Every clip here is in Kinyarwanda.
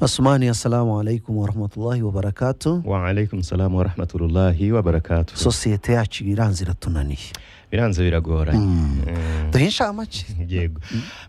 Asmani, assalamu alaikum warahmatullahi wabarakatu waalaikum salamu warahmatullahi wabarakatu sosiyete yacu iranze iratunaniye biranze biragoranye Eh, duhe inshamake yego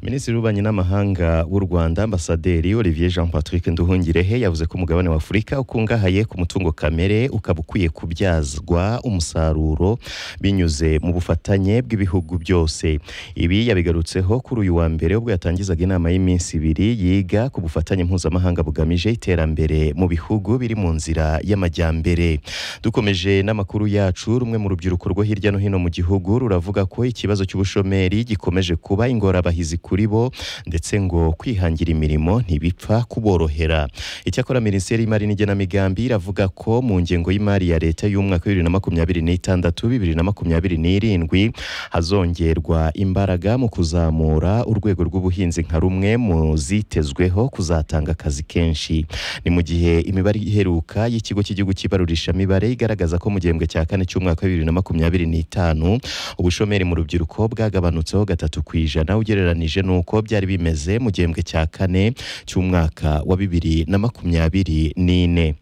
minisitiri w'ububanyi n'amahanga w'u rwanda ambasaderi olivier jean patrick nduhungirehe yavuze ko umugabane wa afurika ukungahaye ku mutungo kamere ukaba ukwiye kubyazwa umusaruro binyuze mu bufatanye bw'ibihugu byose ibi yabigarutseho kuri uyu wa mbere ubwo yatangizaga inama y'iminsi ibiri yiga ku bufatanye mpuzamahanga bugamije iterambere mu bihugu biri mu nzira y'amajyambere dukomeje n'amakuru yacu rumwe mu rubyiruko rwo hirya no hino mu gihugu ruravuga ko ikibazo cy'ubushomeri gikomeje kuba ingorabahizi kuri bo ndetse ngo kwihangira imirimo ntibipfa kuborohera icyakora minisiteri y'imari n'igenamigambi iravuga ko mu ngengo y'imari ya leta y'umwaka bibiri na makumyabiri n'itandatu bibiri na makumyabiri n'irindwi hazongerwa imbaraga mu kuzamura urwego rw'ubuhinzi nka rumwe mu zitezweho kuzatanga akazi kenshi ni mu gihe imibare iheruka y'ikigo cy'igihugu cy'ibarurishamibare igaragaza ko mu gihembwe cya kane cy'umwaka wa bibiri na makumyabiri n'itanu ubushomeri mu rubyiruko bwagabanutseho gatatu ku ijana ugereranije n'uko byari bimeze mu gihembwe cya kane cy'umwaka wa bibiri na makumyabiri n'ine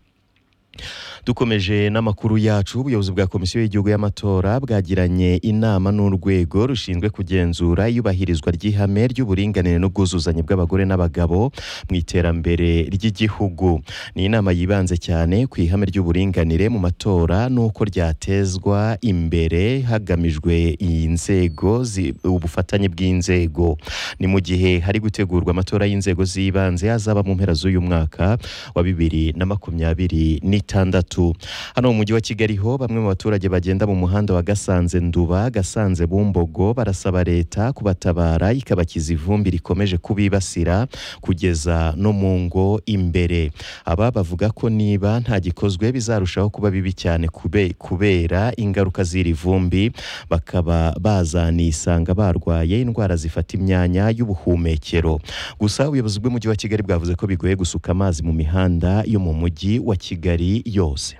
dukomeje n'amakuru yacu ubuyobozi bwa komisiyo y'igihugu y'amatora bwagiranye inama n'urwego rushinzwe kugenzura iyubahirizwa ry'ihame ry'uburinganire n'ubwuzuzanye bw'abagore n'abagabo mu iterambere ry'igihugu ni inama yibanze cyane ku ihame ry'uburinganire mu matora n'uko ryatezwa imbere hagamijwe iyi nzego zi- ubufatanye bw'inzego ni mu gihe hari gutegurwa amatora y'inzego z'ibanze azaba mu mpera z'uyu mwaka wa bibiri na makumyabiri n'itandatu hano mu mujyi wa kigali ho bamwe mu baturage bagenda mu muhanda wa gasanze nduba gasanze bumbogo barasaba leta kubatabara ikabakiza ivumbi rikomeje kubibasira kugeza no mu ngo imbere aba bavuga ko niba nta gikozwe bizarushaho kuba bibi cyane kube- kubera ingaruka z'iri vumbi bakaba bazanisanga barwaye indwara zifata imyanya y'ubuhumekero gusa ubuyobozi bw'umujyi wa kigali bwavuze ko bigoye gusuka amazi mu mihanda yo mu mujyi wa kigali yose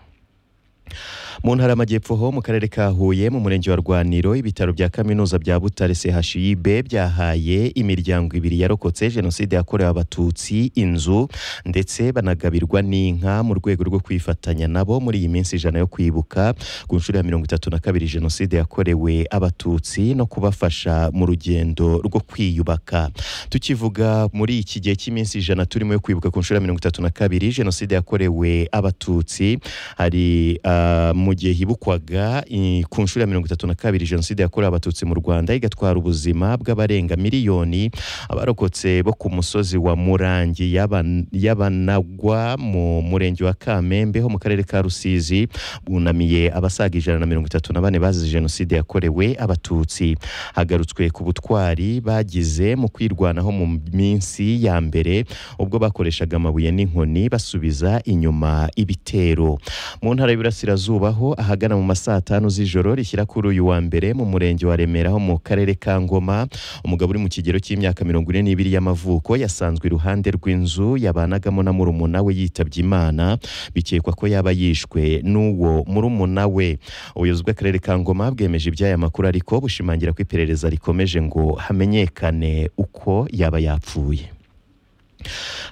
mu ntara y'amajyepfo ho mu karere ka huye mu murenge wa rwaniro ibitaro bya kaminuza bya butare chib byahaye imiryango ibiri yarokotse jenoside yakorewe abatutsi inzu ndetse banagabirwa n'inka mu rwego rwo kwifatanya nabo muri iyi minsi ijana yo kwibuka ku nshuro ya mirongo itatu na kabiri jenoside yakorewe abatutsi no kubafasha mu rugendo rwo kwiyubaka tukivuga muri iki gihe cy'iminsi ijana turimo yo kwibuka ku nshuro ya mirongo itatu na kabiri jenoside yakorewe abatutsi hari ah, mu gihe hibukwaga i- ku nshuro ya mirongo itatu na kabiri jenoside yakorewe abatutsi mu rwanda igatwara ubuzima bw'abarenga miliyoni abarokotse bo ku musozi wa murangi y'Aban- y'abanagwa mu murenge wa kamembe ho mu karere ka rusizi bunamiye abasaga ijana na mirongo itatu na bane bazize jenoside yakorewe abatutsi hagarutswe ku butwari bagize mu kwirwanaho mu minsi ya mbere ubwo bakoreshaga amabuye n'inkoni basubiza inyuma ibitero mu ntara y'Iburasirazuba ho ahagana mu ma saa tanu z'ijoro rishyira kuri uyu wa mbere mu murenge wa Remera ho mu karere ka Ngoma umugabo uri mu kigero cy'imyaka mirongo ine n'ibiri y'amavuko yasanzwe iruhande rw'inzu yabanagamo na murumuna we yitabye Imana bikekwa ko yaba yishwe n'uwo murumuna we ubuyobozi bw'akarere ka Ngoma bwemeje iby'aya makuru ariko bushimangira ko iperereza rikomeje ngo hamenyekane uko yaba yapfuye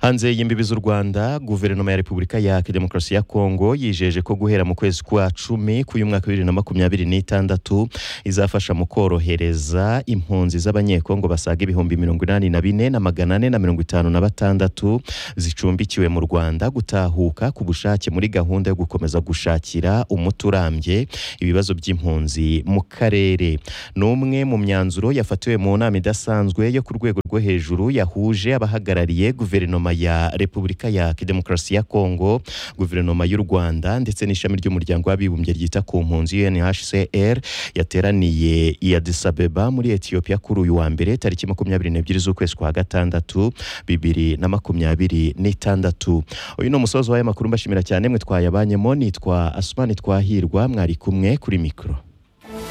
hanze y'imbibi z'u rwanda guverinoma ya repubulika ya demokarasi ya kongo yijeje ko guhera mu kwezi kwa cumi k'uyu mwaka wa bibiri na makumyabiri n'itandatu izafasha mu korohereza impunzi z'abanyekongo basaga ibihumbi mirongo inani na bine na magana ane na mirongo itanu na batandatu zicumbikiwe mu rwanda gutahuka ku bushake muri gahunda yo gukomeza gushakira umuti urambye ibibazo by'impunzi mu karere ni umwe mu myanzuro yafatiwe mu nama idasanzwe yo ku rwego rwo hejuru yahuje abahagarariye guverinoma ya repubulika ya demokarasi ya kongo guverinoma y'u rwanda ndetse n'ishami ry'umuryango w'abibumbye ryita ku mpunzi unhcr yateraniye i Addis Abeba muri etiyopiya kuri uyu wa mbere tariki makumyabiri n'ebyiri z'ukwezi kwa gatandatu bibiri na makumyabiri n'itandatu uyu ni umusozo w'aya makuru mbashimira cyane mwe twayabanyemo nitwa asumani twahirwa mwari kumwe kuri mikoro